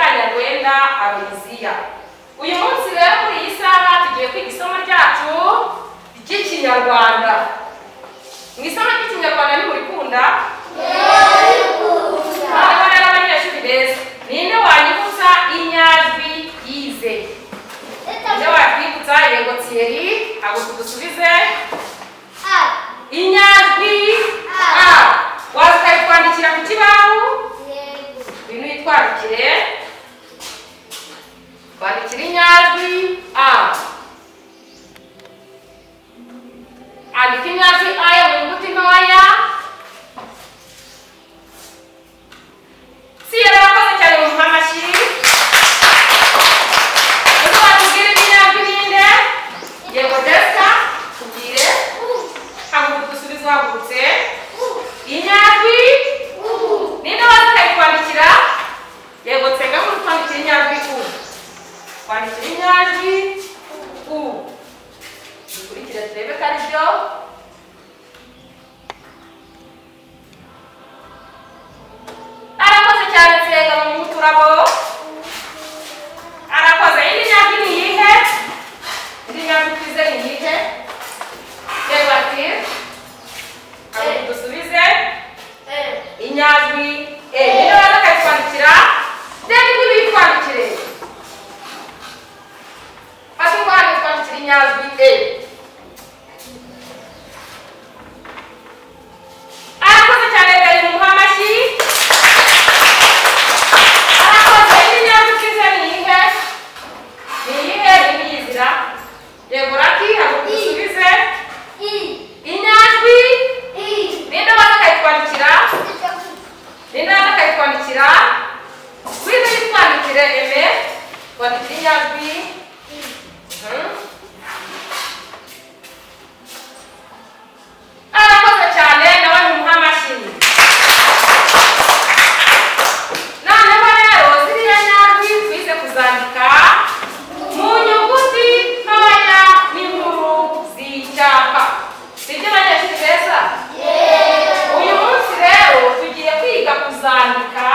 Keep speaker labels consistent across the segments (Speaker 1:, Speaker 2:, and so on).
Speaker 1: Mulinda Aloysia uyu munsi rero muri iyi saha tugiye kwiga isomo ryacu ry'ikinyarwanda mu isomo ry'ikinyarwanda ntimurikunda hano rero abanyeshuri beza ninde wanyibutsa inyajwi yize ninde wakwibutsa yego tiyeri ntabwo tudusubize inyajwi a waza ukayitwandikira ku kibaho ngwino uyitwandikire twandikira inyajwi a andika inyajwi a yo mu nyuguti ntoya si yari wakoze cyane mu mpamashyi uzi watubwira inyajwi ninde yego desa tubwire haguruka udusubizo uhagurutse inyajwi ninde waza ukayikwandikira yego tsenga muri kwandikira inyajwi u kwandikira inyajwi u dukurikire turebe ko ari byo arakoze cyane nsenga mu turabo arakoze indi nyajwi ni iyihe indi nyajwi twize ni iyihe reba ati haguruka udusubize inyajwi e niyo baza bakayitwandikira deni niba uyitwandikire fata ingwate utwandikira inyajwi e arakoze cyane bari mu muhamashyi arakoze indi nyajwi twize ni iyihe ni iyihe ni iyihe izira yego raki ntabwo dusubize inyajwi ninde baza bakayitwandikira Nina akayitwandikira wize yitwandikire eme twandikira inyajwi hmm. arakoze cyane nawe ntimuha amashyi noneho rero ziriya nyajwi twize kuzandika mu nyuguti ntoya n'inkuru z'icyapa sibyo banyeshuri beza uyu munsi rero tugiye kwiga kuzandika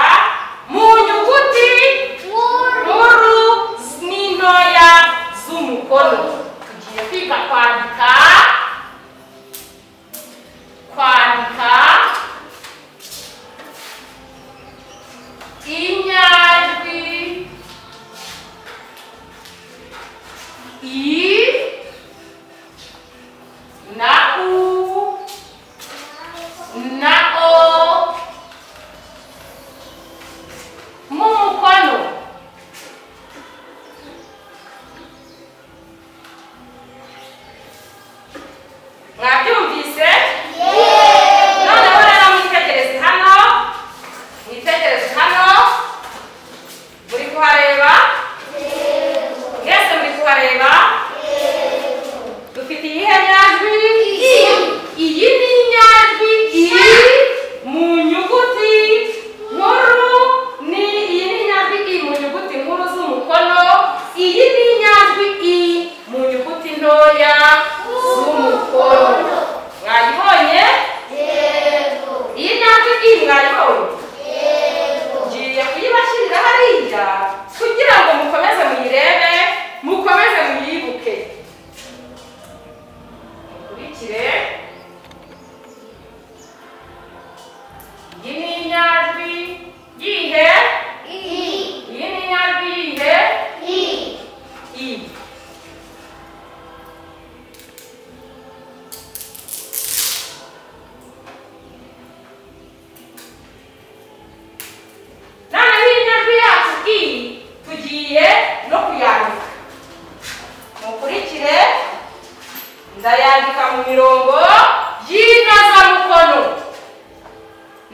Speaker 1: mu nyuguti nkuru n'intoya z'umukono tugiye kwiga kwandika kwandika inyajwi i na u na o mu mukono mwabyumvise noneho rero mwitegereze hano mwitegereze hano muri kuhareba mwese muri kuhareba dufite iyihe nyajwi iyi ni inyajwi iri mu nyuguti nkuru ni iyi ni inyajwi iri mu nyuguti nkuru z'umukono iyi ni inyajwi i mu nyuguti ntoya z'umukono mwayibonye iyi nyajwi i mwayibonye ngiye kuyibashyirira hariya kugira ngo mukomeze muyirebe mukomeze muyibuke mukurikire iyi ni inyajwi yihe iyi ni inyajwi yihe i noneho iyi nyajwi yacu i tugiye no kuyandika mukurikire ndayandika mu mirongo y'intazamukono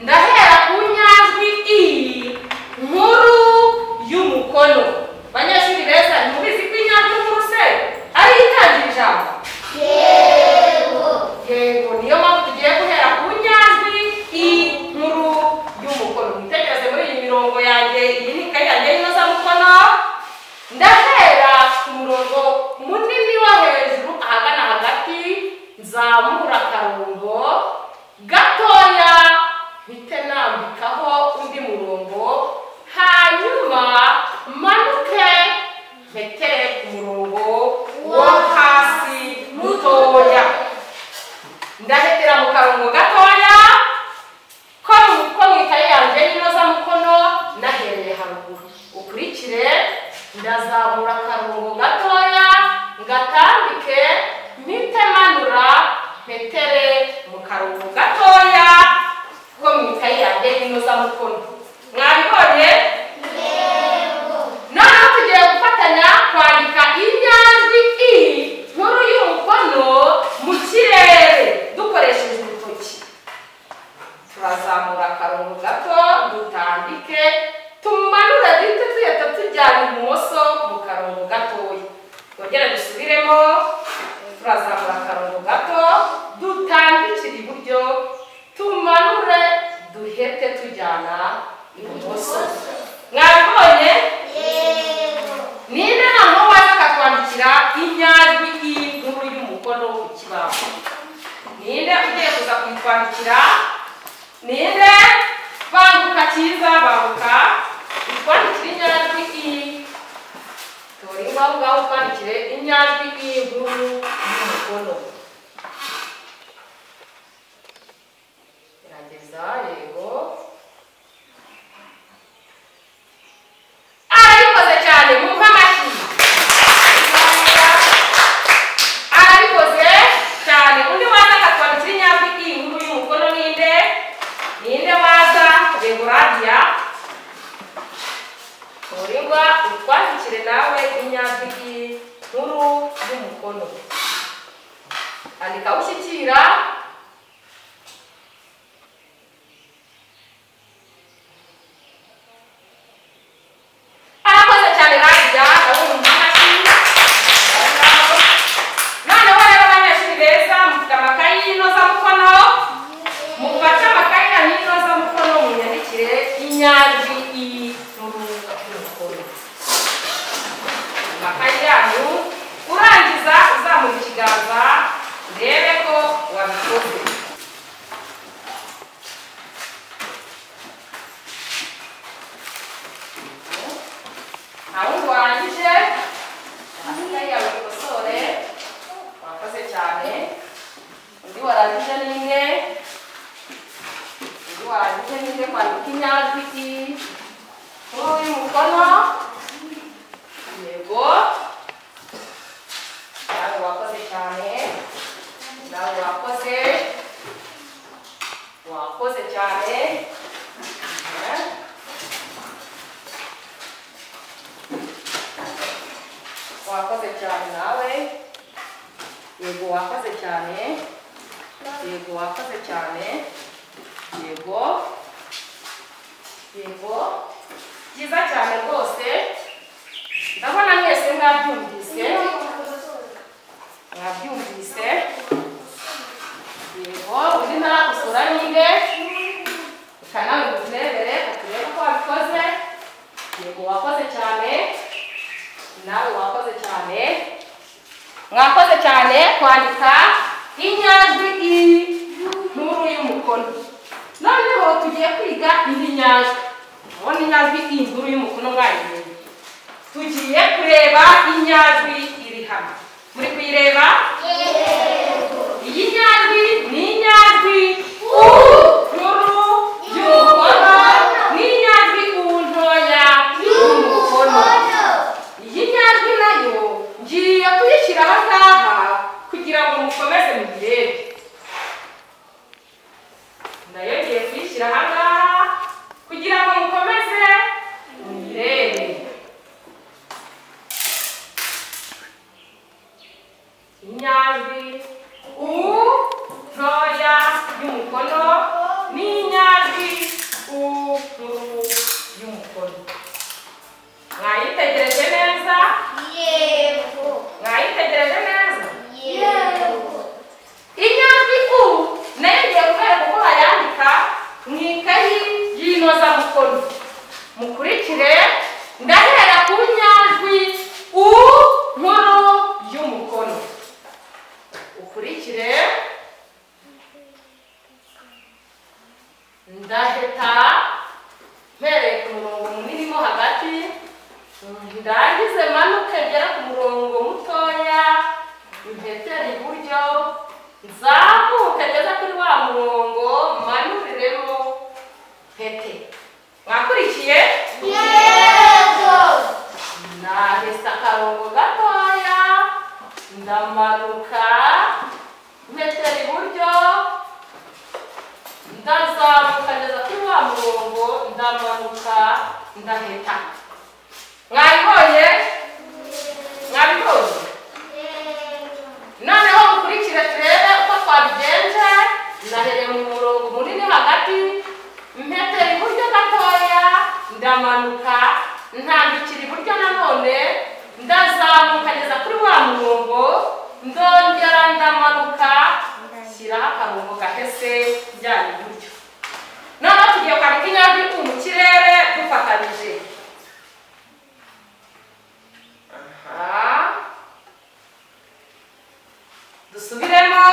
Speaker 1: ndahera ku nyajwi i nkuru y'umukono banyeshuri beza ntimubizi ko inyajwi nkuru se ari itangira ijambo yego niyo mpamvu tugiye guhera ku nyajwi i nkuru y'umukono mwitegereze muri iyi mirongo yanjye iyi ni ikayi yanjye y'inozamukono ndahera ku murongo munini wo hejuru ahagana hagati nzamura akarongo gatoya mpite nambikaho undi murongo hanyuma manure ndazamura akarongo gatoya ngatambike mpite manura mpetere mu karongo gatoya ko mu ikayi yanjye y'inozamukono mwabibonye noneho tugiye gufatanya kwandika inyajwi i nkuru y'umukono mu kirere dukoresheje urutoki turazamura akarongo gato dutambike tumanura duhita tuhita tujyana ibumoso mu karongo gatoya twongere dusubiremo turazamura akarongo gato dutambikira iburyo tumanure duhete tujyana ibumoso mwabibonye ninde naho waza akakwandikira inyajwi y'inkuru y'umukono ku kibaho ninde ugiye kuza kuyitwandikira ninde banguka cyiza banguka itwandikire inyajwi i tora ingaho ngaho utwandikire inyajwi y'inkuru y'umukono gerageza yego arabikoze cyane mwumve amashyi arabikoze cyane undi waza akatwandikira inyajwi iyi nkuru y'umukono ninde ninde waza deboradiya muringwa utwandikire nawe inyajwi iyi nkuru y'umukono andika ushyikira arakoze cyane radiya abumva amashyi noneho rero abanyeshuri beza mufite amakayi y'inozamukono mufate amakayi yanyu y'inozamukono munyandikire inyajwi iyi nkuru y'umukono amakayi yanyu urangiza uzamura ikiganza urebe ko wabikoze ahubwo warangije amakayi yawe ikosore wakoze cyane undi warangije ninde undi warangije ninde kwandika inyajwi i nkuru y'umukono yego nawe wakoze cyane nawe wakoze wakoze cyane Eh? wakoze cyane nawe yego wakoze cyane yego wakoze cyane yego yego byiza cyane rwose ndabona mwese mwabyumvise mwabyumvise yego undi ntaragusura ninde ukanawe uburebere uturebe ko wabikoze yego wakoze cyane nawe wakoze cyane mwakoze cyane kwandika inyajwi i nkuru y'umukono noneho tugiye kwiga indi nyajwi mubona inyajwi i nkuru y'umukono mwayimenye tugiye kureba inyajwi iri hano muri kuyireba iyi nyajwi ni inyajwi u nkuru y'umukono n'inyajwi u ntoya y'umukono iyi nyajwi nayo ngiye kuyishyiraho ngaha kugira ngo mukomeze muyirebe nayo ngiye kuyishyira aha ngaha kugira ngo mukomeze muyirebe inyajwi u ntoya y'umukono n'inyajwi u nkuru y'umukono mwayitegereje neza mwayitegereje neza inyajwi u nayo ngiye kubera uko bayandika mu ikayi y'inozamukono mukurikire ndahera ku nyajwi u nkuru y'umukono ukurikire ndaheta mpereye ku murongo munini mo hagati ndangize manuke ngera ku murongo mutoya impetere iburyo nzamuke ngeze kuri wa murongo manuriremo pete mwakurikiye ntabwo ndaheta mwabibonye mwabibonye noneho mukurikire turebe uko twabigenje ndahereye mu murongo munini hagati mpetera iburyo gatoya ndamanuka ntambikira iburyo nanone ndazamuka ngeza kuri wa murongo ndongera ndamanuka shyiraho akarongo gahese njyana iburyo noneho tugiye kwandika inyajwi mu kirere dufatanyije aha dusubiremo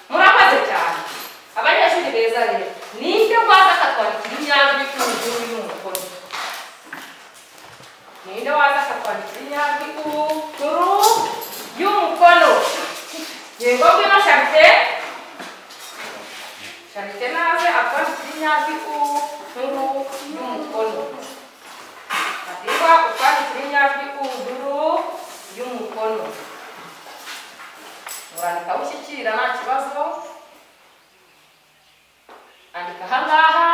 Speaker 1: murakoze cyane abanyeshuri beza rero nibyo waza akatwandikira inyajwi ku buryo uri n'umukono ninde waza akatwandikira inyajwi ku nkuru y'umukono yego ngwino sharite sharite naze atwandikira inyajwi ku nkuru y'umukono Katika ukwandikira inyajwi ubururu y'umukono urandika ushyikira nta kibazo andika ahangaha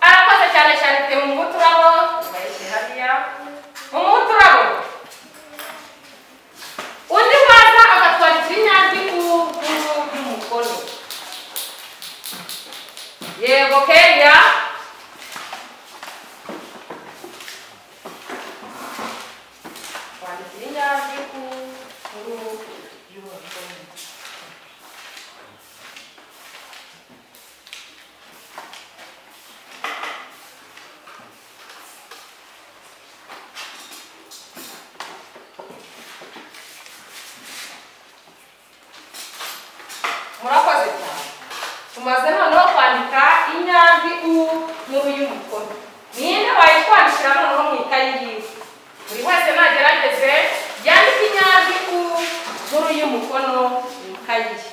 Speaker 1: arakoze cyane sharite mu muturabo ubayishyire hariya mu muturabo undi waza agatwandikira inyajwi ubururu y'umukono yego keya twandikira inyajwi ubururu y'umukono murakoze cyane tumaze noneho kwandika inyajwi u nkuru y'umukono ninde wayitwandikira noneho mu ikayi yiwe buri wese nagerageze yandike inyajwi u nkuru y'umukono mu ikayi ye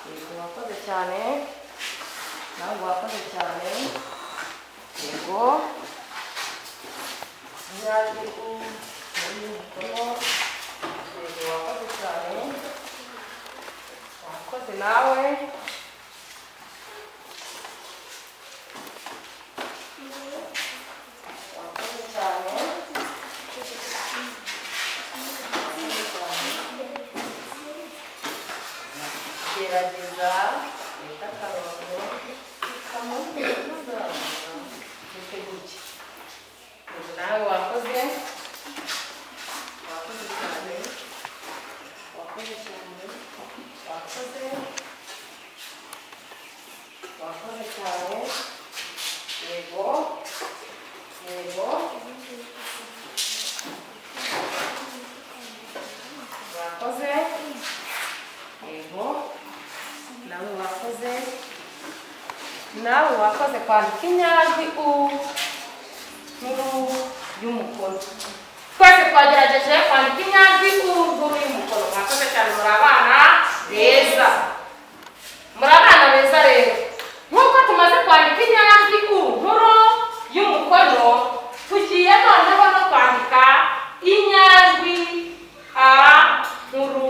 Speaker 1: yego wakoze cyane nawe wakoze cyane yego inyajwi u nkuru y'umukono yego wakoze cyane wakoze nawe wakoze cyane wakoze cyane gerageza leta akarongo kamuza ndetse gutya ubu nawe wakoze wakoze cyane wakoze cyane wakoze wakoze cyane yego yego wakoze yego nawe wakoze nawe wakoze kwandika inyajwi u nkuru y'umukono twese twagerageje kwandika inyajwi u nkuru y'umukono mwakoze cyane muri abana beza muri abana beza rero nk'uko tumaze kwandika inyajwi u nkuru y'umukono tugiye noneho no kwandika inyajwi a nkuru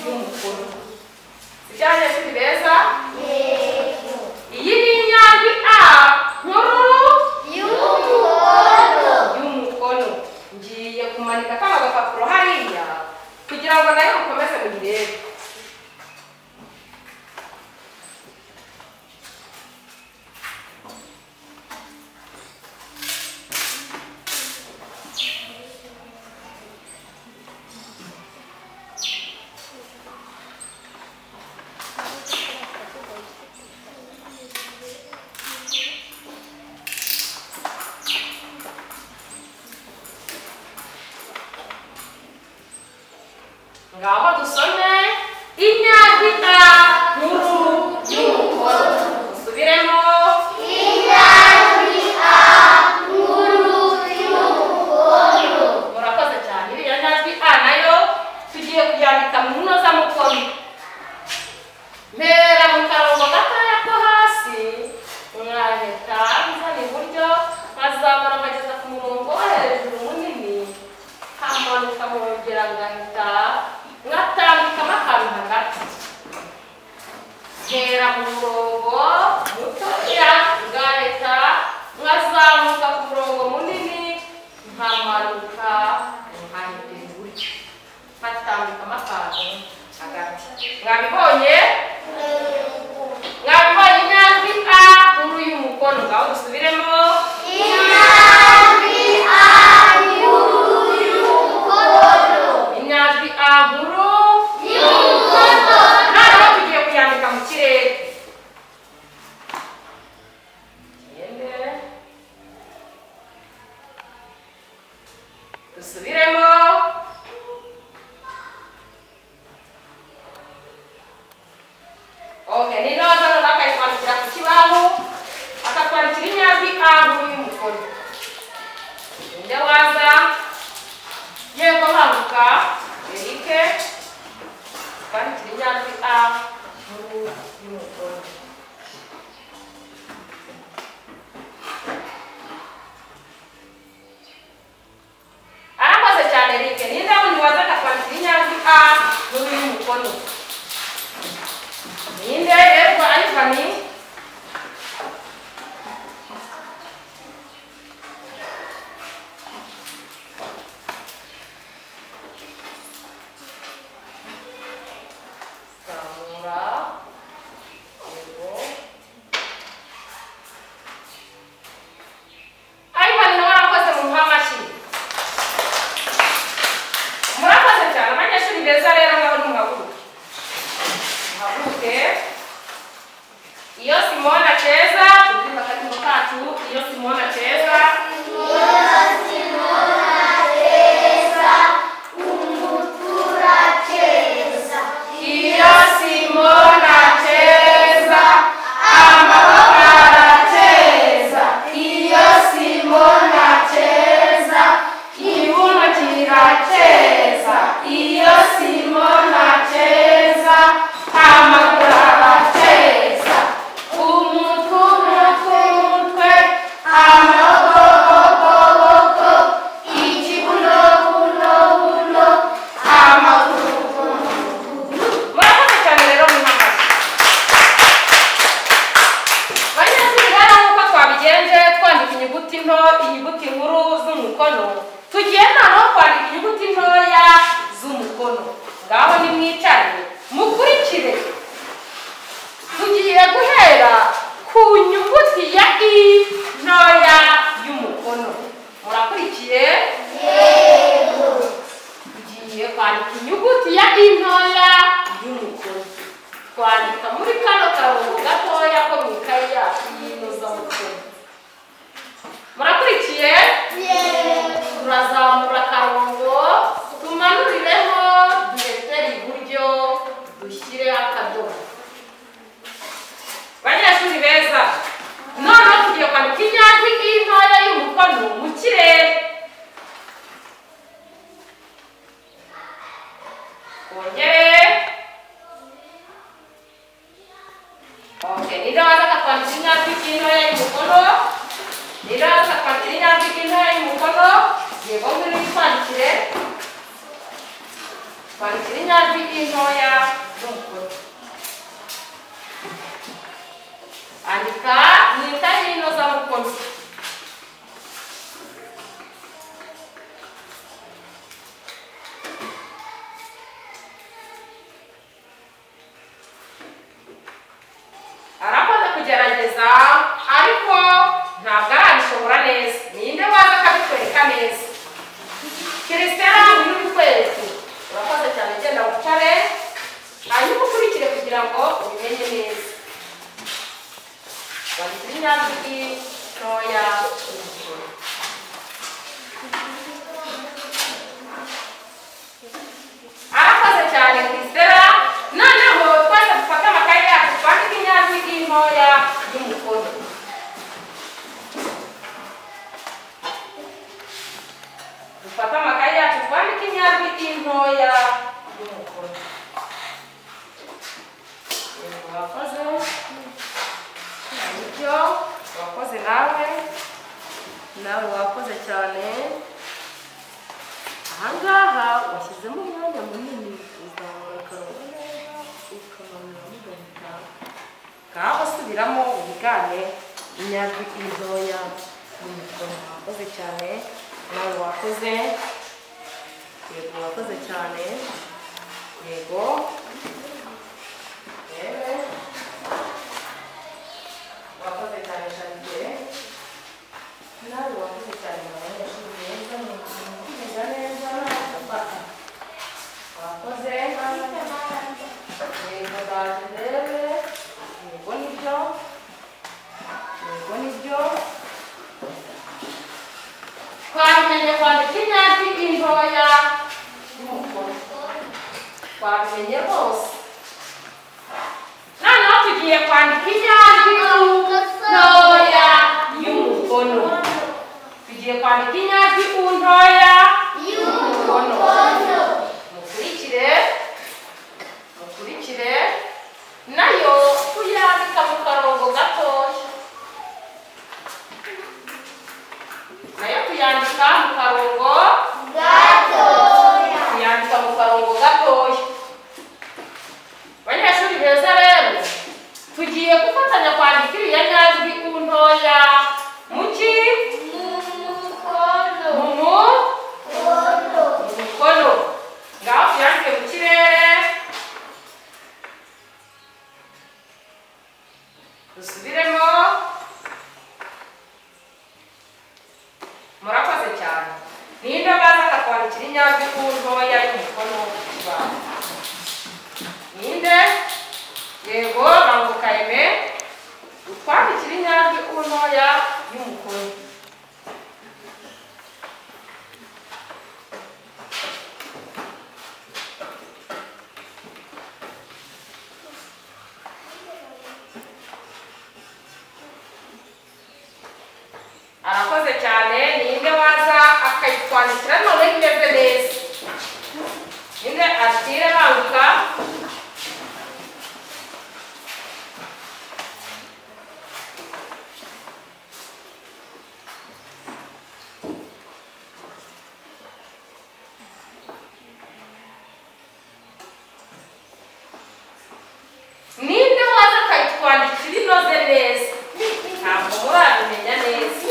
Speaker 1: y'umukono sijyanye si beza iyi ni inyajwi a nkuru y'umukono ngiye kumanika kano gapapuro hariya kugira ngo nayo mukomeze muyirebe ngaho dusome inyajwi a nkuru y'umukono dusubiremo
Speaker 2: Inyajwi A
Speaker 1: inyuguti nto inyuguti nkuru z'umukono tugiye noneho kwandika inyuguti ntoya z'umukono ngaho nimwicare mukurikire tugiye guhera ku nyuguti ya i ntoya y'umukono murakurikiye tugiye kwandika inyuguti ya i ntoya y'umukono twandika muri kano karongo gatoya ko mu ikayi yacu y'inozamukono murakurikiye turazamura akarongo tumanurireho duhetere iburyo dushyireho akadomo banyeshuri beza noneho tugiye kwandika inyajwi y'intoya y'umukono mu kirere twongere oke nidaza kwandika inyajwi y'intoya y'umukono nidaza kwandika inyajwi y'intoya y'umukono yego ngwino yitwandikire twandikira inyajwi y'intoya y'umukono andika mwita hino z'amukono arakoze kugerageza ariko ntabwo arabishobora neza ninde waza akabikwereka neza kirisitera uyu ni twese urakoze cyane genda wicare hanyuma ukurikire kugira ngo ubimenye neza Wandikira inyajwi ntoya y'umukuru. arakoze cyane kirisitera noneho twese dufate amakaye yacu twandike inyajwi ntoya y'umukono dufate amakaye yacu twandike inyajwi ntoya y'umukono Yego, urakoze ibyo wakoze nawe nawe wakoze cyane ahangaha washyizemo umwanya munini uzamura akarongo neza ukamanuramo ugahita ngaho usubiramo wigane inyajwi ntoya n'umukono wakoze cyane nawe wakoze yego wakoze cyane yego yewe wakoze cyane shangiye nawe wakoze cyane mu banyeshuri beza mu kwiga neza gufata wakoze yego ndaje ndebe yego nibyo yego nibyo twabimenye kwandika inyajwi intoya y'umukono twabimenye rwose noneho tugiye kwandika inyajwi ntoya y'umukono tugiye kwandika inyajwi u ntoya y'umukono mukurikire mukurikire nayo tuyandika mu karongo gatoya nayo tuyandika mu karongo tuyandika mu karongo gatoya banyeshuri beza rero tugiye gufatanya kwandika iriya nyajwi u ntoya mu ki mu mu mu mukono ngaho tuyandike mu kirere dusubiremo murakoze cyane ninde baza akakwandikira inyajwi u ntoya y'umukono w'ikibanga ninde yego banguka eme utwandikira inyajwi u ntoya y'umukono arakoze cyane ninde waza akayitwandikira noneho imeze neza ninde atire banguka ninde waza akayitwandikira inoze neza ntabwo murabimenya neza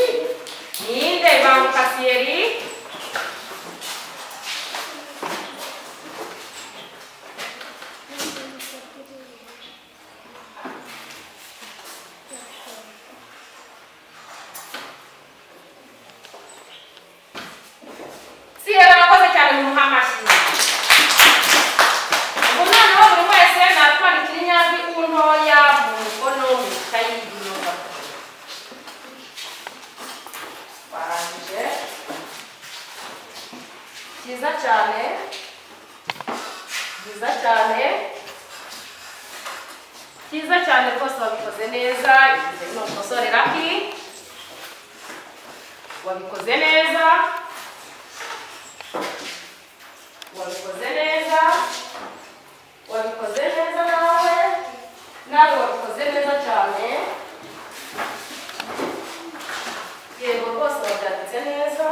Speaker 1: byiza cyane byiza cyane byiza cyane rwose wabikoze neza igihe ni umusore raki wabikoze neza wabikoze neza wabikoze neza nawe nawe wabikoze neza cyane yego rwose wabyanditse neza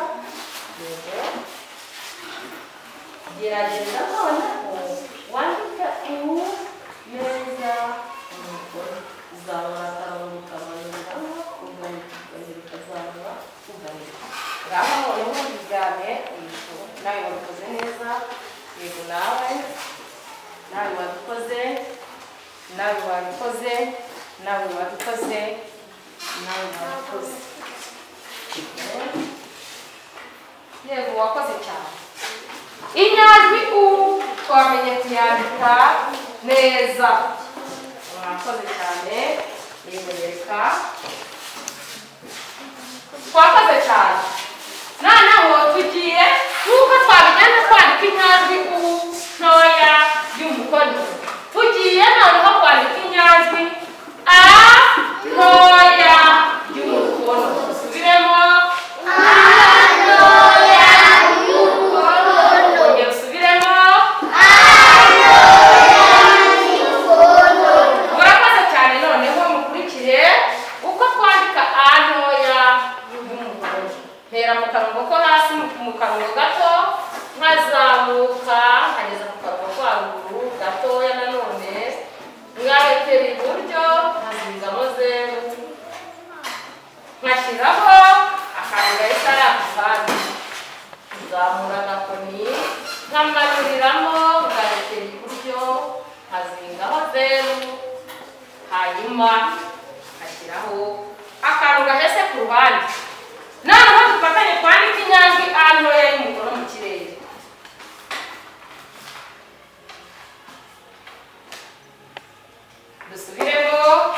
Speaker 1: yego gerageza noneho wandika iwu neza umugore uzabona akantu ukamanuramo uganika ukongera ukazamura uganika ngaho noneho wigane yego nawe wabikoze neza yego nawe nawe wabikoze nawe wabikoze nawe wabikoze nawe wabikoze yego wakoze cyane inyajwi u twamenye kuyandika neza mwakoze cyane yego reka twakoze cyane noneho tugiye nk'uko twabijyanye twandika inyajwi u ntoya y'umukono tugiye noneho kwandika inyajwi a ntoya y'umukono dusubiremo Kongera usubiremo. Murakoze cyane noneho mukurikire uko twandika a ntoya y'umuhondo. Ntera mu karongo ko hasi mu- mu karongo gato, nkazamuka nkageza mu karongo ko haruguru gatoya nanone, nkarekera iburyo nkazingamo zeru, nkashyiraho akantu gahita ari akavandi nzamura agakoni nkamanuriramo ngarekera iburyo nkazingaho zeru hanyuma ngashyiraho akantu gahese ku ruhande noneho dufatanye kwandika inyajwi a ntoya y'umukono mu kirere dusubiremo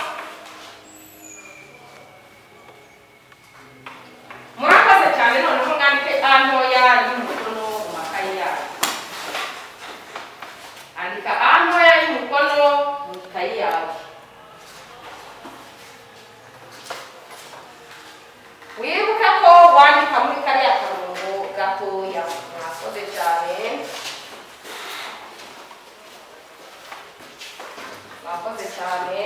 Speaker 1: murakoze cyane noneho mwandike a ntoya y'umukono mu makayi yanyu andika a ntoya y'umukono mu ikayi yawe wibuke ko wandika muri kariya karongo gatoya mwakoze cyane mwakoze cyane